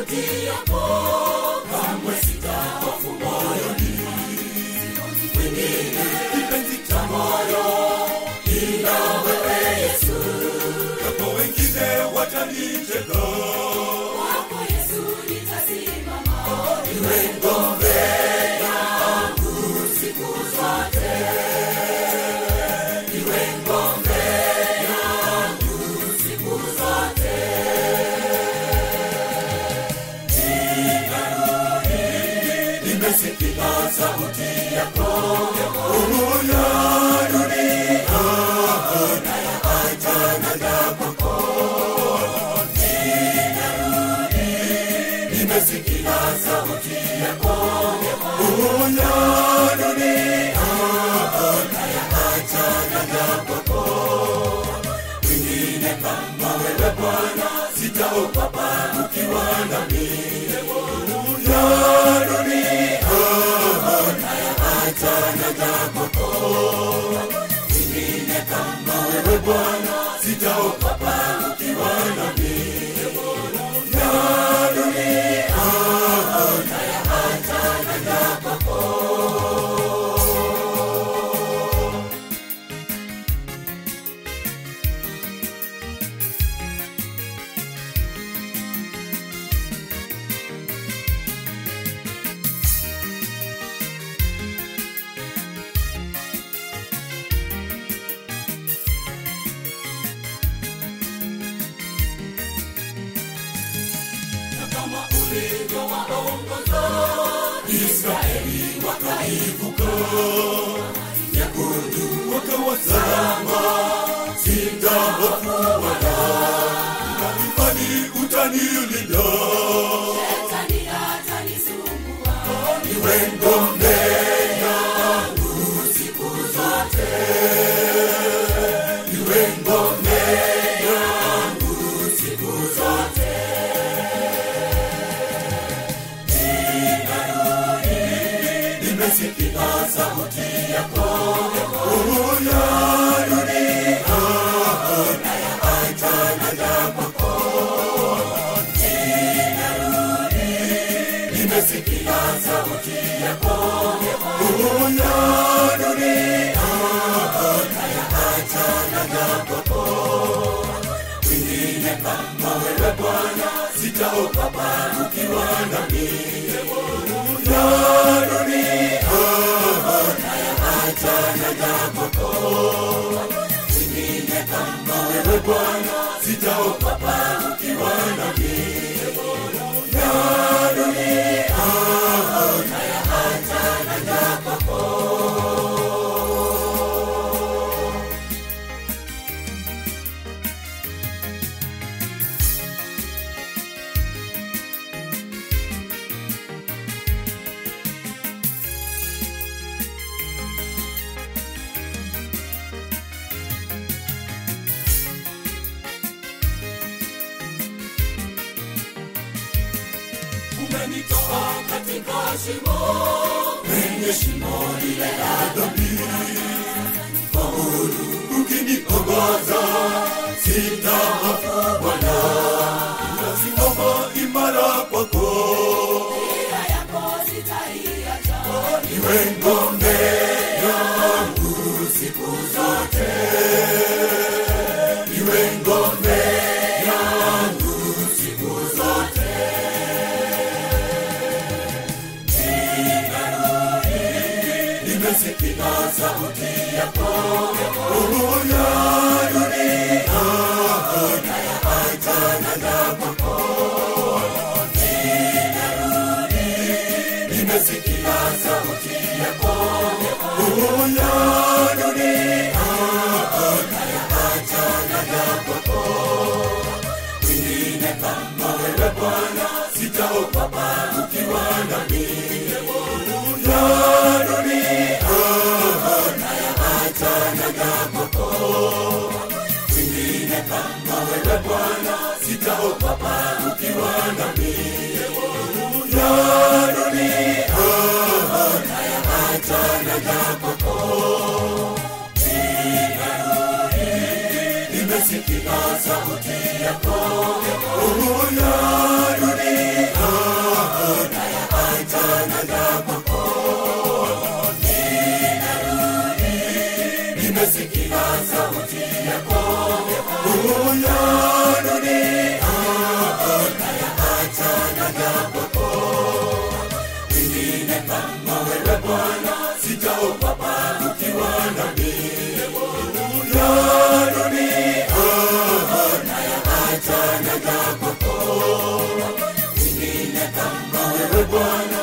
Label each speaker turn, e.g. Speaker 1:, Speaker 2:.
Speaker 1: sauti yako kamwe sitahofu moyoni mwingine kipenzi cha moyo ila wewe yesu
Speaker 2: Japo wengine watanicheka,
Speaker 1: kwako yesu nitasimama iwe ngombe yangu siku zote iwe ngombe yangu siku zote nimesikia sauti yako
Speaker 2: roho ya dunia
Speaker 1: nimesikia sauti yako
Speaker 2: roho ya dunia
Speaker 1: wengine kama wewe bwana sitaogopa ukiwa nami
Speaker 2: ya dunia
Speaker 1: wengine kama wewe bwana sitaogopa ukiwa nami
Speaker 2: ya dunia
Speaker 1: na kama ulivyowaongoza Israeli wakaivuka nyekundu
Speaker 2: wakawa salama,
Speaker 1: sitahofu wala
Speaker 2: imani utanilinda,
Speaker 1: shetani hatanisumbua iwe ngombe yangu siku zote iwe ngombe yangu siku zote Ninarudi, nimesikia sauti yako
Speaker 2: roho ya dunia
Speaker 1: nimesikia sauti yako
Speaker 2: roho ya dunia
Speaker 1: wengine kama wewe bwana sitaogopa ukiwa nami
Speaker 2: ya dunia
Speaker 1: wengine kama wewe bwana sitaogopa ukiwa nami
Speaker 2: ya dunia
Speaker 1: umenitoa katika shimo penye shimo lile la dhambi
Speaker 2: ukiniongoza
Speaker 1: sitahofu bwana
Speaker 2: nasimama imara kwako
Speaker 1: njia yako sitaiacha
Speaker 2: iwe ngombe
Speaker 1: yangu siku zote iwe ngombe yangu siku zote Ninarudi, nimesikia sauti yako
Speaker 2: roho ya dunia
Speaker 1: nimesikia sauti yako
Speaker 2: roho ya dunia
Speaker 1: wengine kama wewe bwana sitaogopa ukiwa nami
Speaker 2: ya dunia
Speaker 1: wengine kama wewe bwana sitaogopa ukiwa nami
Speaker 2: ya dunia
Speaker 1: nimesikia sauti yako
Speaker 2: roho ya dunia
Speaker 1: nimesikia sauti yako
Speaker 2: Una dunia
Speaker 1: achana na kwako wengine kama wewe bwana sitaogopa ukiwa nami
Speaker 2: ya dunia
Speaker 1: achana na kwako wengine kama wewe bwana